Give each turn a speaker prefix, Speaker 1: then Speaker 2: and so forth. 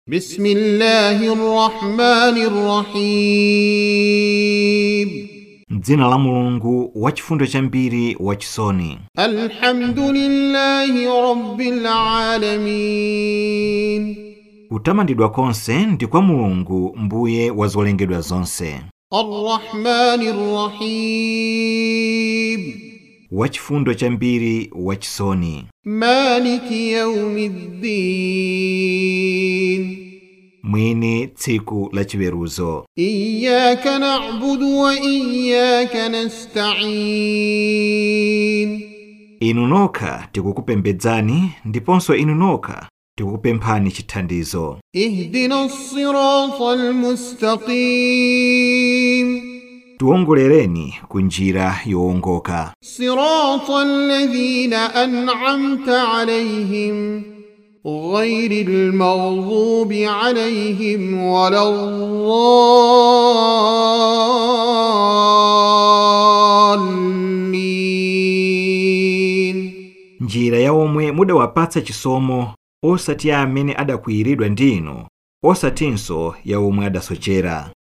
Speaker 1: بسم الله الرحمن الرحيم
Speaker 2: m'dzina la mulungu wachifundo chambiri wachisoni
Speaker 1: الحمد لله رب العالمين
Speaker 2: kutamandidwa konse ndi kwa mulungu mbuye wa zolengedwa zonse
Speaker 1: الرحمن الرحيم
Speaker 2: wachifundo chambiri wachisoni
Speaker 1: مالك يوم الدين
Speaker 2: mwini tsiku la chiweruzo
Speaker 1: إياك نعبد وإياك نستعين
Speaker 2: inu nokha tikukupembedzani ndiponso inu nokha tikukupemphani chithandizo
Speaker 1: اهدنا الصراط المستقيم
Speaker 2: tiwongolereni ku njira yowongoka
Speaker 1: صراط الذين أنعمت عليهم غير المغضوب عليهم ولا الضالين
Speaker 2: njira ya omwe mudawapatsa chisomo osati ya amene adakwiyiridwa ndi inu osatinso ya omwe adasochera